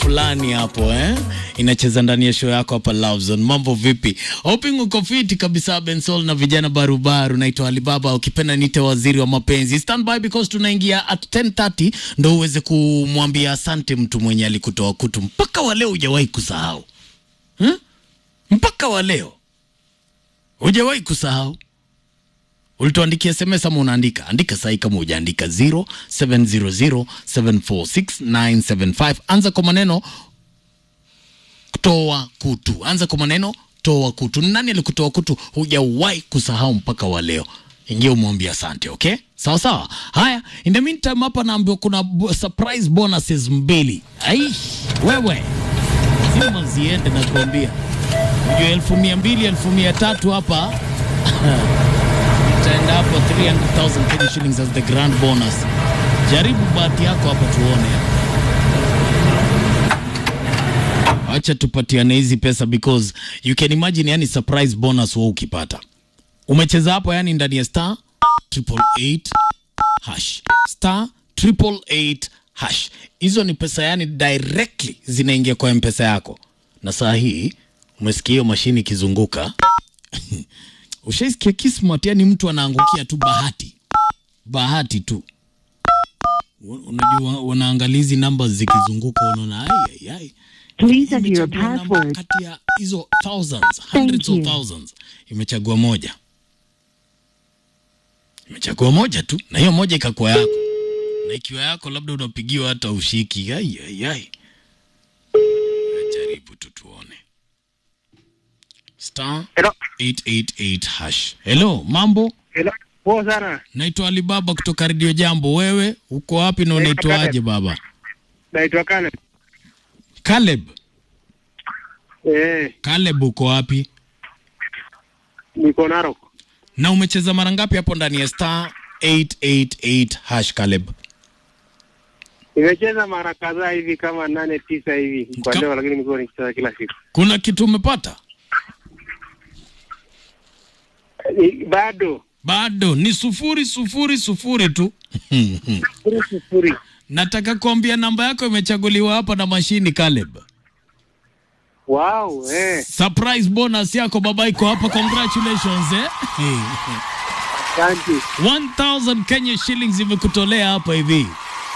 fulani hapo eh? Inacheza ndani ya show yako hapa Love Zone. Mambo vipi? Hoping uko fiti kabisa Bensol na vijana barubaru. Naitwa Alibaba, ukipenda nite waziri wa mapenzi. Stand by because tunaingia at 10:30 ndo uweze kumwambia asante mtu mwenye alikutoa kutu mpaka wa leo hujawahi kusahau hmm? mpaka wa leo hujawahi kusahau ulituandikia SMS ama unaandika? Andika sahi kama hujaandika 0700746975. Anza kwa maneno toa kutu. Anza kwa maneno toa kutu. Ni nani alikutoa kutu hujawahi kusahau mpaka wa leo? Ingia umwambie asante, okay? Sawa sawa. Haya, in the meantime hapa naambiwa kuna bo- surprise bonuses mbili. Ai, wewe zima ziende na kuambia ujue elfu mia mbili elfu mia tatu hapa itaenda hapo 300,000 Kenya shillings as the grand bonus. Jaribu bahati yako hapa tuone. Acha tupatiane hizi pesa because you can imagine, yani surprise bonus wewe ukipata. Umecheza hapo yani ndani ya star triple eight hash star triple eight hash. Hizo ni pesa yani directly zinaingia kwa mpesa yako, na saa hii umesikia hiyo mashini ikizunguka Ushaisikia kismat, yani mtu anaangukia tu bahati, bahati tu. U- Unajua, unaangalia hizi namba zikizunguka, unaona ai ai ai, Please enter your imechagua namba password. kati ya hizo thousands, hundreds of you. thousands, imechagua moja, imechagua moja tu, na hiyo moja ikakuwa yako, na ikiwa yako labda unapigiwa hata ushiki. Ai ai ai, jaribu tu tuone star Hello. 888 hash. Hello, mambo? Hello. Poa sana. Naitwa Alibaba kutoka Radio Jambo. Wewe uko wapi na unaitwaje baba? Naitwa Kale. Caleb. Eh, Caleb uko wapi? niko Narok. Na umecheza mara ngapi hapo ndani ya star 888 hash Caleb? Nimecheza mara kadhaa hivi kama nane tisa hivi kwa Ka- leo, lakini nimekuwa nikicheza kila siku. Kuna kitu umepata? Ni- Bado Bado ni sufuri sufuri sufuri tu. sifuri sifuri. Nataka kuambia namba yako imechaguliwa hapa na mashini Caleb. Wow, eh. Surprise bonus yako baba iko hapa. Congratulations eh. Asante. 1000 Kenya shillings imekutolea hapa hivi.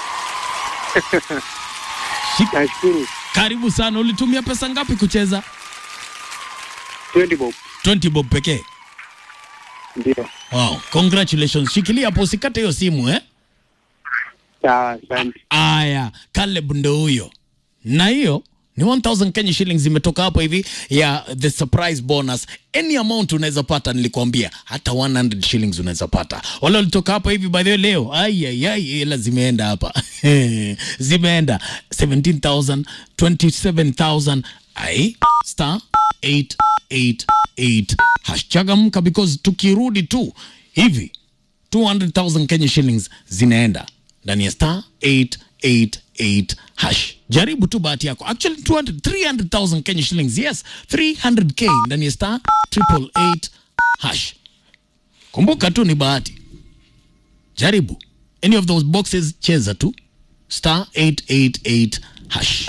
Shika. Nashukuru. Karibu sana. Ulitumia pesa ngapi kucheza? 20 bob. 20 bob pekee. Ndio. Wow, congratulations. Shikilia hapo usikate hiyo simu eh. Sawa, asante. Aya, Caleb ndo huyo. Na hiyo ni 1000 Kenya shillings imetoka hapo hivi ya the surprise bonus. Any amount unaweza pata, nilikwambia hata 100 shillings unaweza pata. Wale walitoka hapa hivi by the way leo. Ai ai ai, hela zimeenda hapa. zimeenda 17000, 27000. Ai, star 888 hash. Changamka because tukirudi tu hivi 200,000 Kenya shillings zinaenda ndani ya star 888 hash. Jaribu tu bahati yako. Actually 200 300,000 Kenya shillings. Yes, 300k ndani ya star 888 hash. Kumbuka tu ni bahati. Jaribu. Any of those boxes cheza tu star 888 hash.